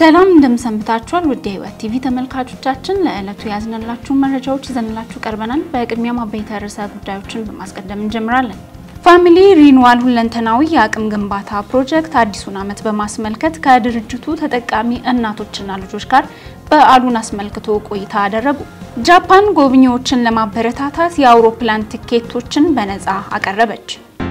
ሰላም እንደምሰንብታችኋል። ውድ የህይወት ቲቪ ተመልካቾቻችን ለዕለቱ ያዝነላችሁ መረጃዎች ይዘንላችሁ ቀርበናል። በቅድሚያ ማበይተ ርዕሰ ጉዳዮችን በማስቀደም እንጀምራለን። ፋሚሊ ሪኒዋል ሁለንተናዊ የአቅም ግንባታ ፕሮጀክት አዲሱን ዓመት በማስመልከት ከድርጅቱ ተጠቃሚ እናቶችና ልጆች ጋር በዓሉን አስመልክቶ ቆይታ አደረጉ። ጃፓን ጎብኚዎችን ለማበረታታት የአውሮፕላን ትኬቶችን በነፃ አቀረበች።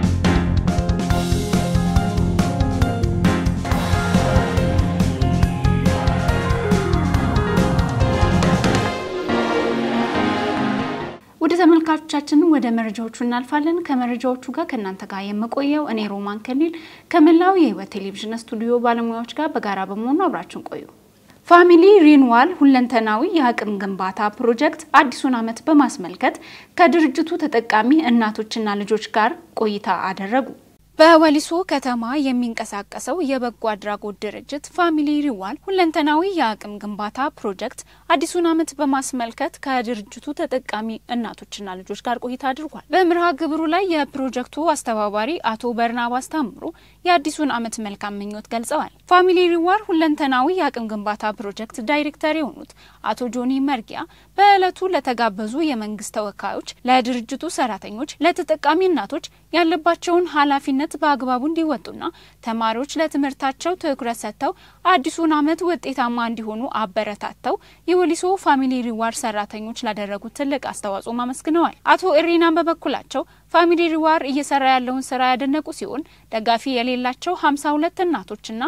ወደ ተመልካቾቻችን ወደ መረጃዎቹ እናልፋለን። ከመረጃዎቹ ጋር ከእናንተ ጋር የምቆየው እኔ ሮማን ከኒል ከመላው የህይወት ቴሌቪዥን ስቱዲዮ ባለሙያዎች ጋር በጋራ በመሆኑ አብራችን ቆዩ። ፋሚሊ ሪኒዋል ሁለንተናዊ የአቅም ግንባታ ፕሮጀክት አዲሱን ዓመት በማስመልከት ከድርጅቱ ተጠቃሚ እናቶችና ልጆች ጋር ቆይታ አደረጉ። በወሊሶ ከተማ የሚንቀሳቀሰው የበጎ አድራጎት ድርጅት ፋሚሊ ሪኒዋል ሁለንተናዊ የአቅም ግንባታ ፕሮጀክት አዲሱን ዓመት በማስመልከት ከድርጅቱ ተጠቃሚ እናቶችና ልጆች ጋር ቆይታ አድርጓል። በምርሃ ግብሩ ላይ የፕሮጀክቱ አስተባባሪ አቶ በርናባስ ታምሩ የአዲሱን ዓመት መልካም ምኞት ገልጸዋል። ፋሚሊ ሪኒዋል ሁለንተናዊ የአቅም ግንባታ ፕሮጀክት ዳይሬክተር የሆኑት አቶ ጆኒ መርጊያ በዕለቱ ለተጋበዙ የመንግስት ተወካዮች፣ ለድርጅቱ ሰራተኞች፣ ለተጠቃሚ እናቶች ያለባቸውን ኃላፊነት በአግባቡ እንዲወጡና ተማሪዎች ለትምህርታቸው ትኩረት ሰጥተው አዲሱን ዓመት ውጤታማ እንዲሆኑ አበረታተው የወሊሶ ፋሚሊ ሪኒዋል ሰራተኞች ላደረጉት ትልቅ አስተዋጽኦ አመስግነዋል። አቶ እሪናን በበኩላቸው ፋሚሊ ሪኒዋል እየሰራ ያለውን ስራ ያደነቁ ሲሆን ደጋፊ የሌላቸው 52 እናቶችና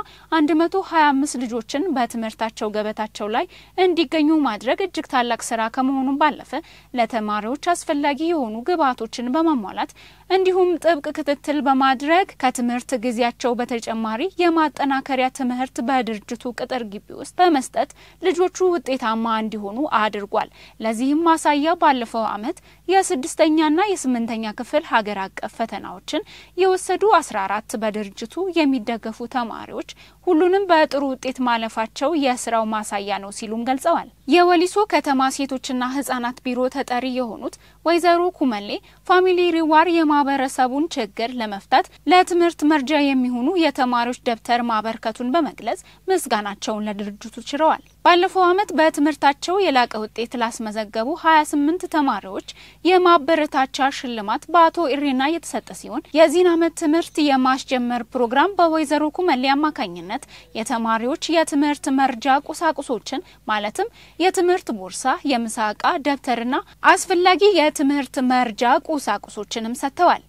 125 ልጆችን በትምህርታቸው ገበታቸው ላይ እንዲገኙ ማድረግ እጅግ ታላቅ ስራ ከመሆኑም ባለፈ ለተማሪዎች አስፈላጊ የሆኑ ግብዓቶችን በማሟላት እንዲሁም ጥብቅ ክትትል በማድረግ ከትምህርት ጊዜያቸው በተጨማሪ የማጠናከሪያ ትምህርት በድርጅቱ ቅጥር ግቢ ውስጥ በመስጠት ልጆቹ ውጤታማ እንዲሆኑ አድርጓል። ለዚህም ማሳያ ባለፈው ዓመት የስድስተኛና የስምንተኛ ክፍል ሀገር አቀፍ ፈተናዎችን የወሰዱ 14 በድርጅቱ የሚደገፉ ተማሪዎች ሁሉንም በጥሩ ውጤት ማለፋቸው የስራው ማሳያ ነው ሲሉም ገልጸዋል። የወሊሶ ከተማ ሴቶችና ህጻናት ቢሮ ተጠሪ የሆኑት ወይዘሮ ኩመሌ ፋሚሊ ሪኒዋል የማህበረሰቡን ችግር ለመፍታት ለትምህርት መርጃ የሚሆኑ የተማሪዎች ደብተር ማበርከቱን በመግለጽ ምስጋናቸውን ለድርጅቱ ችረዋል። ባለፈው ዓመት በትምህርታቸው የላቀ ውጤት ላስመዘገቡ 28 ተማሪዎች የማበረታቻ ሽልማት በአቶ ኢሪና የተሰጠ ሲሆን የዚህን ዓመት ትምህርት የማስጀመር ፕሮግራም በወይዘሮ ኩመሌ አማካኝነት የተማሪዎች የትምህርት መርጃ ቁሳቁሶችን ማለትም የትምህርት ቦርሳ፣ የምሳ ዕቃ፣ ደብተርና አስፈላጊ የትምህርት መርጃ ቁሳቁሶችንም ሰጥተዋል።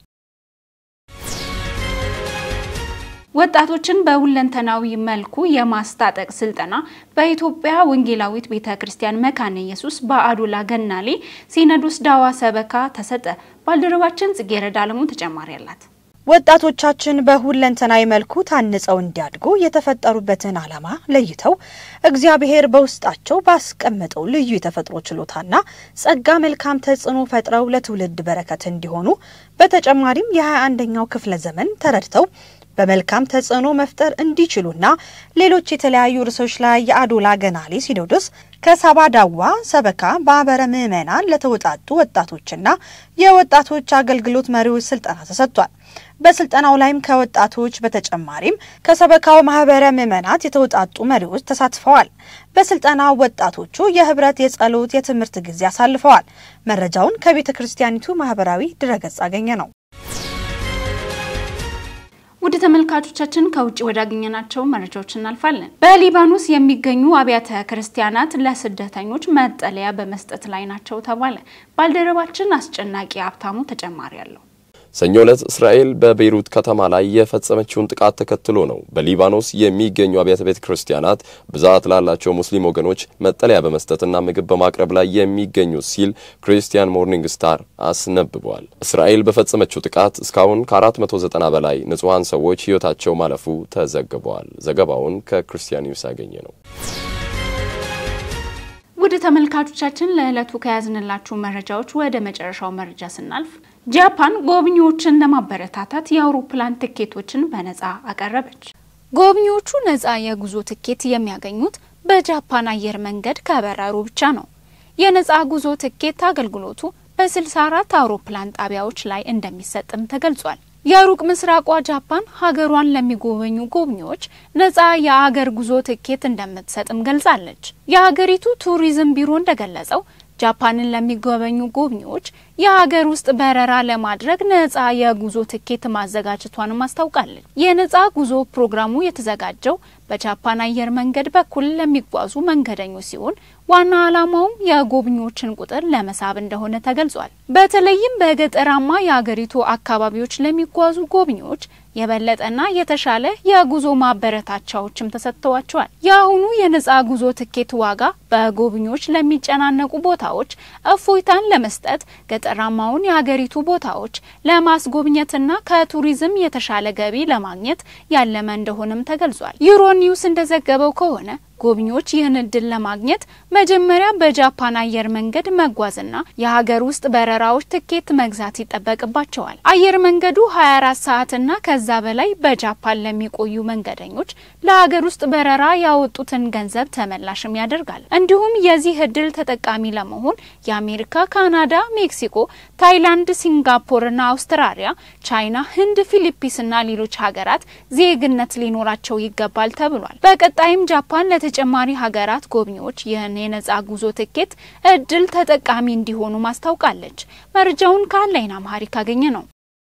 ወጣቶችን በሁለንተናዊ መልኩ የማስታጠቅ ስልጠና በኢትዮጵያ ወንጌላዊት ቤተ ክርስቲያን መካነ ኢየሱስ በአዶላ ገናሌ ሲኖዶስ ዳዋ ሰበካ ተሰጠ። ባልደረባችን ጽጌረዳ አለሙ ተጨማሪ አላት። ወጣቶቻችን በሁለንተናዊ መልኩ ታንጸው እንዲያድጉ የተፈጠሩበትን ዓላማ ለይተው እግዚአብሔር በውስጣቸው ባስቀመጠው ልዩ የተፈጥሮ ችሎታና ጸጋ መልካም ተጽዕኖ ፈጥረው ለትውልድ በረከት እንዲሆኑ በተጨማሪም የ21ኛው ክፍለ ዘመን ተረድተው በመልካም ተጽዕኖ መፍጠር እንዲችሉና ሌሎች የተለያዩ ርዕሶች ላይ የአዶላ ገናሌ ሲኖዶስ ከሳባ ዳዋ ሰበካ ማህበረ ምዕመናን ለተወጣጡ ወጣቶችና የወጣቶች አገልግሎት መሪዎች ስልጠና ተሰጥቷል። በስልጠናው ላይም ከወጣቶች በተጨማሪም ከሰበካው ማህበረ ምዕመናት የተውጣጡ መሪዎች ተሳትፈዋል። በስልጠናው ወጣቶቹ የህብረት፣ የጸሎት፣ የትምህርት ጊዜ አሳልፈዋል። መረጃውን ከቤተ ክርስቲያኒቱ ማህበራዊ ድረገጽ አገኘ ነው። ውድ ተመልካቾቻችን ከውጭ ወዳገኘናቸው መረጃዎች እናልፋለን። በሊባኖስ የሚገኙ አብያተ ክርስቲያናት ለስደተኞች መጠለያ በመስጠት ላይ ናቸው ተባለ። ባልደረባችን አስጨናቂ ሀብታሙ ተጨማሪ አለው። ሰኞ ዕለት እስራኤል በቤይሩት ከተማ ላይ የፈጸመችውን ጥቃት ተከትሎ ነው በሊባኖስ የሚገኙ አብያተ ቤተ ክርስቲያናት ብዛት ላላቸው ሙስሊም ወገኖች መጠለያ በመስጠትና ምግብ በማቅረብ ላይ የሚገኙ ሲል ክሪስቲያን ሞርኒንግ ስታር አስነብበዋል። እስራኤል በፈጸመችው ጥቃት እስካሁን ከ490 በላይ ንጹሐን ሰዎች ሕይወታቸው ማለፉ ተዘግበዋል። ዘገባውን ከክርስቲያን ኒውስ ያገኘ ነው። ውድ ተመልካቾቻችን ለዕለቱ ከያዝንላችሁ መረጃዎች ወደ መጨረሻው መረጃ ስናልፍ ጃፓን ጎብኚዎችን ለማበረታታት የአውሮፕላን ትኬቶችን በነፃ አቀረበች። ጎብኚዎቹ ነፃ የጉዞ ትኬት የሚያገኙት በጃፓን አየር መንገድ ከበረሩ ብቻ ነው። የነፃ ጉዞ ትኬት አገልግሎቱ በ64 አውሮፕላን ጣቢያዎች ላይ እንደሚሰጥም ተገልጿል። የሩቅ ምስራቋ ጃፓን ሀገሯን ለሚጎበኙ ጎብኚዎች ነጻ የአገር ጉዞ ትኬት እንደምትሰጥም ገልጻለች። የሀገሪቱ ቱሪዝም ቢሮ እንደገለጸው ጃፓንን ለሚጎበኙ ጎብኚዎች የሀገር ውስጥ በረራ ለማድረግ ነጻ የጉዞ ትኬት ማዘጋጀቷንም አስታውቃለች። የነጻ ጉዞ ፕሮግራሙ የተዘጋጀው በጃፓን አየር መንገድ በኩል ለሚጓዙ መንገደኞች ሲሆን ዋና ዓላማውም የጎብኚዎችን ቁጥር ለመሳብ እንደሆነ ተገልጿል። በተለይም በገጠራማ የሀገሪቱ አካባቢዎች ለሚጓዙ ጎብኚዎች የበለጠና የተሻለ የጉዞ ማበረታቻዎችም ተሰጥተዋቸዋል። የአሁኑ የነጻ ጉዞ ትኬት ዋጋ በጎብኚዎች ለሚጨናነቁ ቦታዎች እፎይታን ለመስጠት ገጠራማውን የሀገሪቱ ቦታዎች ለማስጎብኘትና ከቱሪዝም የተሻለ ገቢ ለማግኘት ያለመ እንደሆነም ተገልጿል። ዩሮ ኒውስ እንደዘገበው ከሆነ ጎብኚዎች ይህን እድል ለማግኘት መጀመሪያ በጃፓን አየር መንገድ መጓዝና የሀገር ውስጥ በረራዎች ትኬት መግዛት ይጠበቅባቸዋል። አየር መንገዱ 24 ሰዓትና ከዛ በላይ በጃፓን ለሚቆዩ መንገደኞች ለሀገር ውስጥ በረራ ያወጡትን ገንዘብ ተመላሽም ያደርጋል። እንዲሁም የዚህ እድል ተጠቃሚ ለመሆን የአሜሪካ፣ ካናዳ፣ ሜክሲኮ፣ ታይላንድ፣ ሲንጋፖርና አውስትራሊያ፣ ቻይና፣ ህንድ፣ ፊሊፒንስና ሌሎች ሀገራት ዜግነት ሊኖራቸው ይገባል ተብሏል። በቀጣይም ጃፓን ተጨማሪ ሀገራት ጎብኚዎች ይህን የነጻ ጉዞ ትኬት እድል ተጠቃሚ እንዲሆኑ ማስታውቃለች። መረጃውን ከአንላይን አማሪክ አገኘ ነው።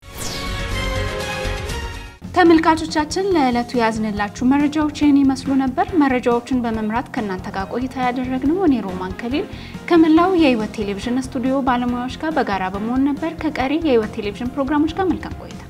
ተመልካቾቻችን ለዕለቱ ያዝንላችሁ መረጃዎች ይህን ይመስሉ ነበር። መረጃዎቹን በመምራት ከእናንተ ጋር ቆይታ ያደረግነው እኔ ሮማን ከሊል ከመላው የህይወት ቴሌቪዥን ስቱዲዮ ባለሙያዎች ጋር በጋራ በመሆን ነበር። ከቀሪ የህይወት ቴሌቪዥን ፕሮግራሞች ጋር መልካም ቆይታ